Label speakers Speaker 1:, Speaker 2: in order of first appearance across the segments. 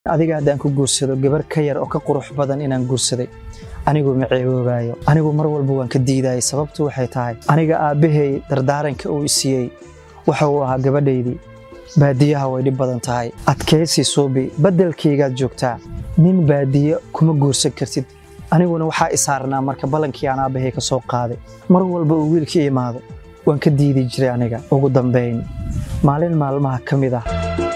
Speaker 1: adiga haddaan ku guursado gabar ka yar oo ka qurux badan inaan guursaday anigu ma ceeboobaayo anigu mar walba waan ka diidayay sababtu waxay tahay aniga aabbahay dardaaranka uu isiiyey waxa uu ahaa gabadhaydii baadiyaha way dhib badan tahay adkaysi suubi beddelkaygaad joogtaa nin baadiye kuma guursan kartid aniguna waxaa isaarnaa marka ballankii aan aabbahay ka soo qaaday mar walba uu wiilkii imaado waan ka diidi jiray aniga ugu dambayn maalin maalmaha ka mid ah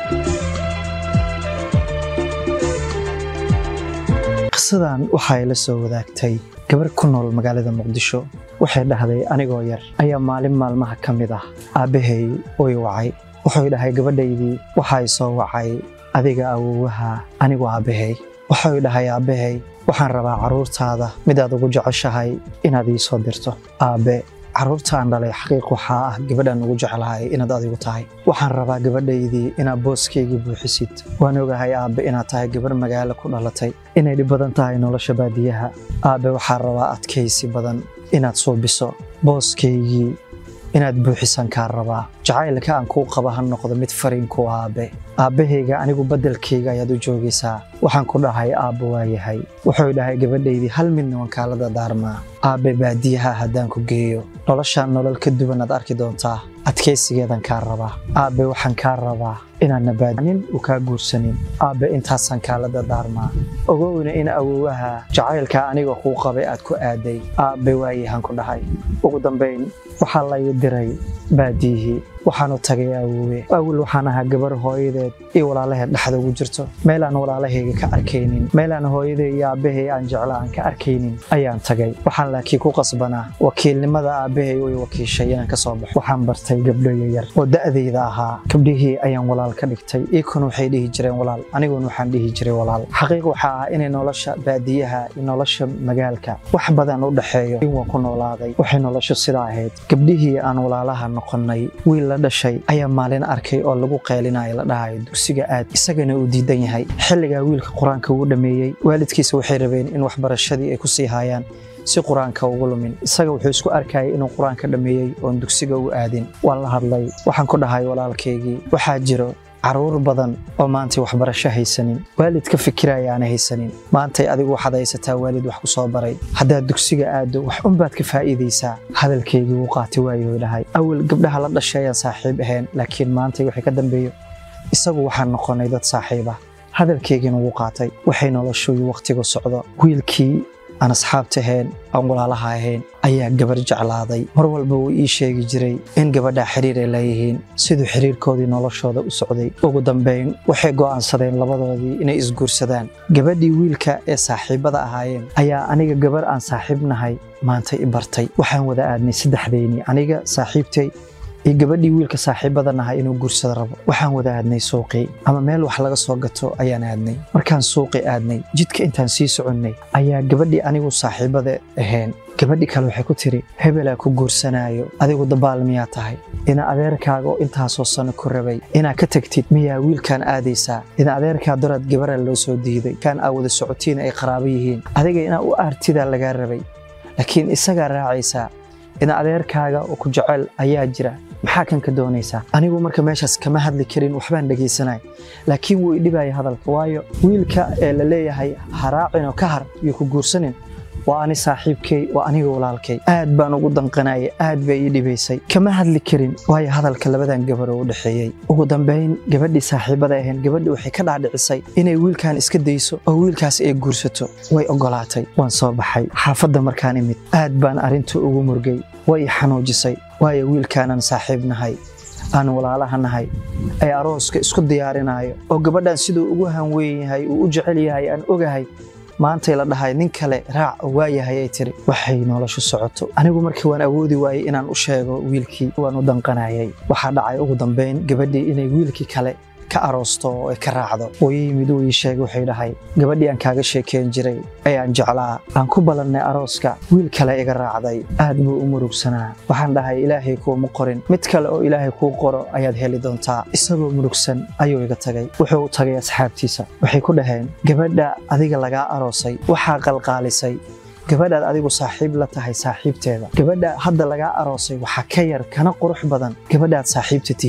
Speaker 1: qisadan waxay la soo wadaagtay gabar ku nool magaalada muqdisho waxay dhahday anigoo yar ayaa maalin maalmaha ka mid ah aabbahay way wacay wuxuu dhahay gabadhaydii waxay soo wacay adiga awowaha anigu aabbahay wuxuu dhahay aabbahay waxaan rabaa carruurtaada midaad ugu jeceshahay inaad ii soo dirto aabbe carruurtaan dhalay xaqiiq waxaa ah gabadhaan ugu jeclahay inaad adigu tahay waxaan rabaa gabadhaydii inaad booskayga buuxisid waan ogahay aabbe inaad tahay gabarh magaalo ku dhalatay inay dhib badan tahay nolosha baadiyaha aabbe waxaan rabaa adkaysi badan inaad suubiso booskaygii inaad buuxisan kaa rabaa jacaylka aan kuu qaba ha noqdo mid fariinku aabbe aabbahayga anigu beddelkayga ayaad u joogaysaa waxaan ku dhahay aabbo waa yahay wuxuu dhahay gabadhaydii hal midna waan kaala dadaarmaa aabbe baadiyaha haddaan ku geeyo noloshaan nolol ka duwan aad arki doontaa adkaysigeedan kaa rabaa aabbe waxaan kaa rabaa inaadna baadnin uu kaa guursanin aabbe intaasaan kaala dadaarmaa ogowna in awowaha jacaylka aniga kuu qabay aad ku aaday aabbe waayahan ku dhahay ugu dambayn waxaa la ii diray baadiyihii waxaanu tagay awowe awal waxaan ahaa gabar hooyadeed iyo walaalaheed dhexda ugu jirto meelaan walaalahayga ka arkaynin meelaan hooyaday iyo aabbahay aan jecla aan ka arkaynin ayaan tagay waxaan laakiin ku qasbanaa wakiilnimada aabbahay way wakiishay inaan ka soo baxo waxaan bartay gabdho yaryar oo da'dayda ahaa gabdhihii ayaan walaal ka dhigtay iikuna waxay dhihi jireen walaal aniguna waxaan dhihi jiray walaal xaqiiq waxaa ah inay nolosha baadiyaha iyo nolosha magaalka wax badan u dhexeeyo in waan ku noolaaday waxay noloshu sidaa ahayd gabdhihii aan walaalaha noqonnay wiil la dhashay ayaa maalin arkay oo lagu qeelinayo la dhahayo dugsiga aad isagana uu diidan yahay xilligaa wiilka qur-aanka uu dhammeeyey waalidkiisa waxay rabeen in waxbarashadii ay ku sii haayaan si qur-aanka ugu lumin isaga wuxuu isku arkayay inuu qur-aanka dhammeeyey oon dugsiga u aadin waan la hadlay waxaan ku dhahay walaalkaygii waxaa jiro carruur badan oo maantay waxbarasho haysanin waalid ka fikiraya aana haysanin maantay adigu waxaad haysataa waalid wax ku soo baray haddaad dugsiga aaddo wax unbaad ka faa'iidaysaa hadalkaygii wuu qaati waayuu dhahay awal gabdhaha la dhashay ayaan saaxiib ahayn laakiin maantay waxay ka dambeeyo isagu waxaan noqonnay dad saaxiib ah hadalkaygiina wuu qaatay waxay noloshuyu wakhtigu socdo wiilkii aan asxaabta ahayn aan walaalaha ahayn ayaa gabar jeclaaday mar walba wuu ii sheegi jiray in gabadhaa xiriir ay leeyihiin siduu xiriirkoodii noloshooda u socday ugu dambayn waxay go'aansadeen labadoodii inay isguursadaan gabadhii wiilka ee saaxiibbada ahaayeen ayaa aniga gabar aan saaxiib nahay maanta i bartay waxaan wada aadnay saddexdeynii aniga saaxiibtay iyo gabadhii wiilka saaxiibada nahay inuu guursada rabo waxaan wada aadnay suuqii ama meel wax laga soo gato ayaan aadnay markaan suuqii aadnay jidka intaan sii soconnay ayaa gabadhii anigu saaxiibada ahayn gabadhii kale waxay ku tiri hebelaa ku guursanaayo adigu dabaal miyaa tahay ina adeerkaaga oo intaasoo sano ku rabay inaad ka tagtid miyaa wiilkaan aadaysaa ina adeerkaa daraad gabaraa loo soo diiday kaan aa wada socotiin ay qaraabo yihiin adiga inaa u aartidaa lagaa rabay laakiin isagaa raacaysaa ina adeerkaaga oo ku jecel ayaa jira maxaa kan ka doonaysaa anigu marka meeshaas kama hadli karin waxbaan dhegaysanay laakiin wuu idhibaya hadalka waayo wiilka ee la leeyahay haraacin oo ka har iyo ku guursanin waa ani saaxiibkay waa aniga walaalkay aad baan ugu danqanaya aad bay ii dhibaysay kama hadli karin waayo hadalka labadan gabar oo u dhexeeyey ugu dambayn gabadhii saaxiibada ahayn gabadhii waxay ka dhaadhicisay inay wiilkan iska dayso oo wiilkaas ay guursato way oggolaatay waan soo baxay xaafadda markaan imid aad baan arrinta ugu murgay way i xanuujisay waayo wiilkaanaan saaxiib nahay aan walaalaha nahay ay arooska isku diyaarinayo oo gabadhan siduu ugu hanweyn yahay uu u jecel yahay aan ogahay maantay la dhahay nin kale raac waayahay ay tiri waxay noloshu socoto anigu markii waan awoodi waayey inaan u sheego wiilkii waan u danqanayay waxaa dhacay ugu dambayn gabadhii inay wiilkii kale ka aroosto oo ay ka raacdo wuu ii yimid uu ii sheegay wuxuu dhahay gabadhii aan kaaga sheekeyn jiray ee aan jeclaa aan ku ballannay arooska wiil kale iga raacday aad buu u murugsanaa waxaan dhahay ilaahay kuuma qorin mid kale oo ilaahay kuu qoro ayaad heli doontaa isagoo murugsan ayuu iga tagay wuxuu u tagay asxaabtiisa waxay ku dhaheen gabadha adiga lagaa aroosay waxaa qalqaalisay gabadhaad adigu saaxiib la tahay saaxiibteeda gabadha hadda lagaa aroosay waxaa ka yar kana qurux badan gabadhaad saaxiibta tihiin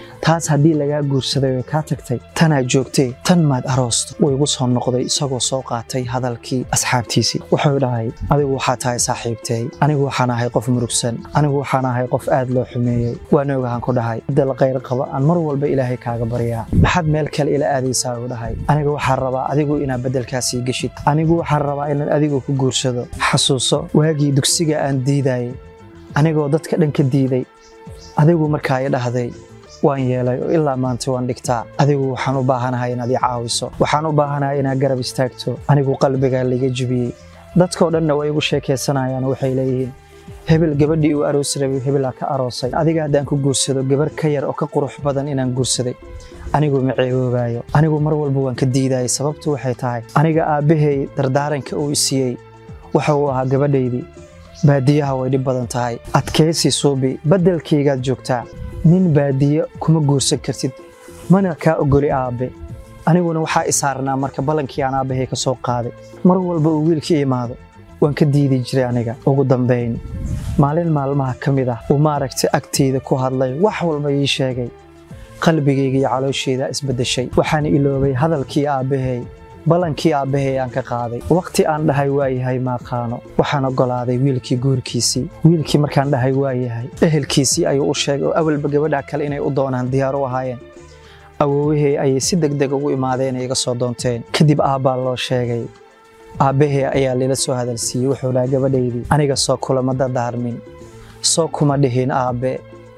Speaker 1: taas haddii lagaa guursaday oo kaa tagtay tanaa joogtee tan maad aroosto wuu igu soo noqday isagoo soo qaatay hadalkii asxaabtiisii wuxuu dhahay adigu waxaa tahay saaxiibtay anigu waxaan ahay qof murugsan anigu waxaan ahay qof aad loo xumeeyey waana ogahan ku dhahay dal qayr qaba aan mar walba ilaahay kaaga baryaa maxaad meel kale ila aadaysaa uu dhahay aniga waxaan rabaa adigu inaad beddelkaasii geshid anigu waxaan rabaa inaan adigu ku guursado xasuuso waagii dugsiga aan diidayay anigoo dadka dhan ka diiday adigu markaa i dhahday waan yeelay oo ilaa maanta waan dhigtaa adigu waxaan u baahanahay inaad i caawiso waxaan u baahanahay inaad garab istaagto anigu qalbigaa laiga jibiyey dadkoo dhanna way igu sheekaysanayaan waxay leeyihiin hebel gabadhii uu aroos rabay hebelaa ka aroosay adiga haddaan ku guursado gabar ka yar oo ka qurux badan inaan guursaday anigu ma ceeboobaayo anigu mar walba waan ka diidayay sababtu waxay tahay aniga aabbahay dardaaranka uu isiiyey waxa uu ahaa gabadhaydii baadiyaha way dhib badan tahay adkaysi suubi beddelkaygaad joogtaa nin baadiye kuma guursan kartid mana kaa ogoli aabbe aniguna waxaa i saarnaa marka ballankii aan aabbahay ka soo qaaday mar walba uu wiilkii imaado waan ka diidi jiray aniga ugu dambayn maalin maalmaha ka mid ah uu maaragtay agtayda ku hadlay wax walba ii sheegay qalbigayga iyo calooshayda isbeddeshay waxaan iloobay hadalkii aabbahay ballankii aabbahay aan ka qaaday wakhti aan dhahay waayahay maaqaano waxaan oggolaaday wiilkii guurkiisii wiilkii markaan dhahay waayahay ehelkiisii ayuu u sheegay oo awalba gabadha kale inay u doonaan diyaar u ahaayeen awoowahey ayay si degdeg ugu imaadeen iga soo doonteen kadib aabbaa loo sheegay aabbahee ayaa lila soo hadalsiiyey wuxuu dhaha gabadhaydii aniga soo kulama dardaarmin soo kuma dhihin aabbe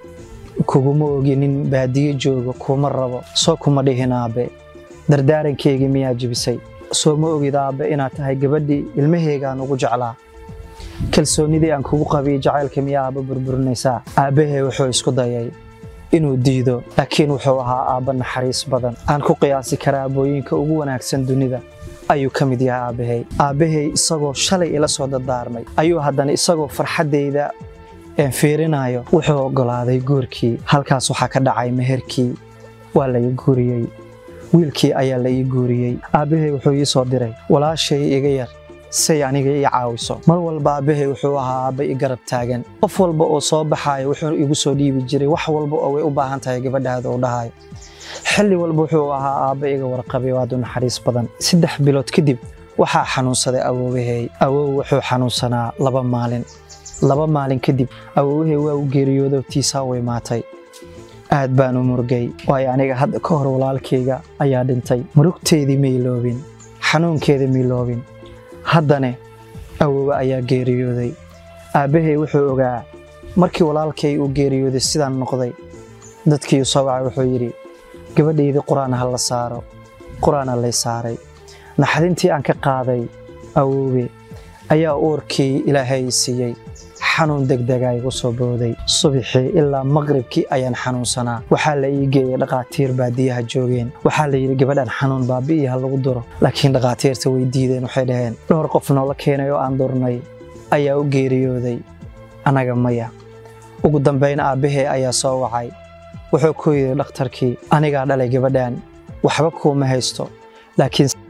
Speaker 1: kuguma ogi nin baadiyo joogo kuma rabo soo kuma dhihin aabbe dardaarankeygi miyaa jibisay soo ma ogid aabbe inaad tahay gabadhii ilmaheygaan ugu jeclaa kalsoonnidii aan kugu qabiyey jacaylka miyaa aabba burburinaysaa aabbahee wuxuu isku dayay inuu diido laakiin wuxuu ahaa aabba naxariis badan aan ku qiyaasi karaa aabooyinka ugu wanaagsan dunida ayuu ka mid yahay aabbahay aabbahay isagoo shalay ila soo dardaarmay ayuu haddana isagoo farxaddayda fiirinayo wuxuu oggolaaday guurkii halkaas waxaa ka dhacay meherkii waa la ii guuriyey wiilkii ayaa la ii guuriyey aabbahay wuxuu ii soo diray walaashay iga yar say aniga ii caawiso mar walba aabbahay wuxuu ahaa aabba i garab taagan qof walba oo soo baxaayo wuxuu igu soo dhiibi jiray wax walba oo way u baahan tahay gabadhaada uu dhahayo xilli walba wuxuu ahaa aabba iga warqabay oo aad u naxariis badan saddex bilood kadib waxaa xanuunsaday awoowahey awoow wuxuu xanuunsanaa laba maalin laba maalin kadib awoowahey waa u geeriyoodo tiisaa u imaatay aad baan u murgay waayo aniga hadda ka hor walaalkayga ayaa dhintay murugteedii mayloobin xanuunkeeda mayloobin haddane awoowe ayaa geeriyooday aabbahay wuxuu ogaa markii walaalkay uu geeriyooday sidaan noqday dadkii u soo wacay wuxuu yidhi gabadhaydii qur-aan ha la saaro qur-aana lay saaray naxdintii aan ka qaaday awoowe ayaa uurkii ilaahay siiyey xanuun degdega igu soo booday subaxii ilaa maqribkii ayaan xanuunsanaa waxaa la ii geeyey dhakhaatiir baadiyaha joogeen waxaa la yidhi gabadhan xanuun baabi'ii ha lagu duro laakiin dhakhaatiirta way diideen waxay dhaheen dhowr qof noola keenay oo aan durnay ayaa u geeriyooday annaga maya ugu dambayn aabbahee ayaa soo wacay wuxuu ku yidhi dhakhtarkii anigaa dhalay gabadhan waxba kuuma haysto laakiin